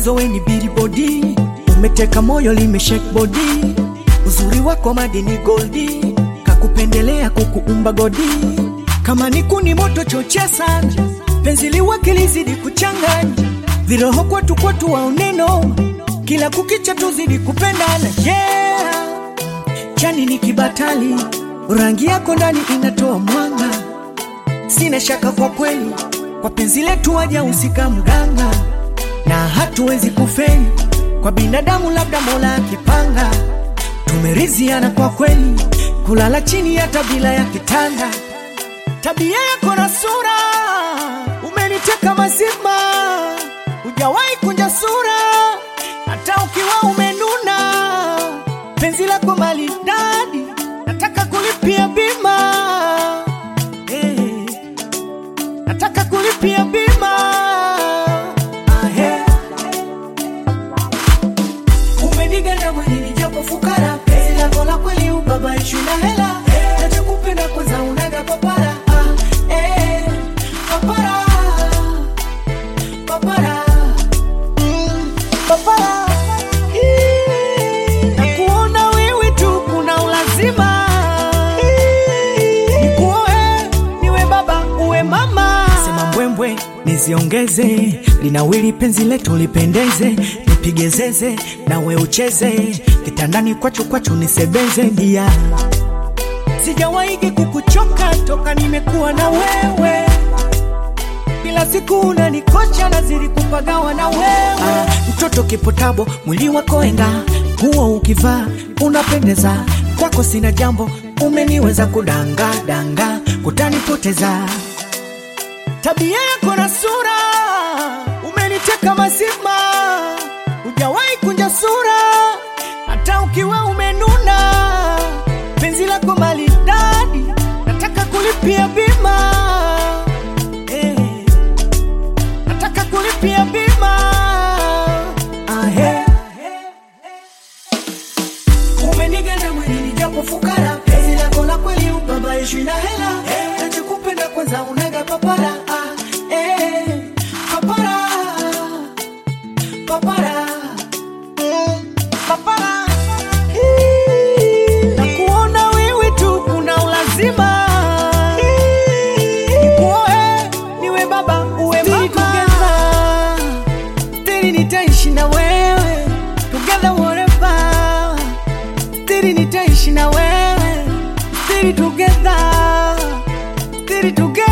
mwanzo we ni billboard, umeteka moyo limeshake body, uzuri wako madini goldi, kakupendelea kukuumba godi, kama ni kuni moto chochea sana, penzi liwake lizidi kuchanganya, viroho kwetu kwetu waoneno, kila kukicha tuzidi kupendana yeah. Chani ni kibatali, rangi yako ndani inatoa mwanga, sina shaka kwa kweli, kwa penzi letu waja usika mganga, na hatuwezi kufeli kwa binadamu, labda Mola akipanga. Tumeriziana kwa kweli, kulala chini hata bila ya kitanda. Tabia yako na sura umeniteka mazima, hujawahi kunja sura hata ukiwa umenuna. Penzi lako maridadi, nataka kulipia bima eh, nataka kulipia bima ah, eh. Umeniganda mwilini japo fukara, penzi lako la kweli ubabaishwi na hela, nachokupenda kwanza unaga papara ah, eh, papara papara mm, papara na kuona wewe tu kuna ulazima nikuoe niwe baba uwe mama sema mbwembwe niziongeze linawili penzi letu lipendeze nipige zeze nawe ucheze kitandani kwachu kwachu nisebeze dia sijawaigi kukuchoka toka nimekuwa na wewe kila siku unanikocha nazidi kupagawa na wewe ah, mtoto kipotabo mwili wako enga huo ukivaa unapendeza kwako sina jambo umeniweza kudanga danga kutanipoteza tabia yako na sura umeniteka mazima hujawahi kunja sura hata ukiwa umenuna penzi lako maridadi nataka kulipia bima eh nataka kulipia bima ahe umeniganda mwilini japo fukara penzi lako la kweli ubabaishwi na hela nachokupenda kwanza unaga papara ah, eh, papara papara mm, papara na kuona wewe tu kuna ulazima nikuoe niwe baba uwe mama stili nitaishi na wewe together whatever stili nitaishi na wewe stili together stili together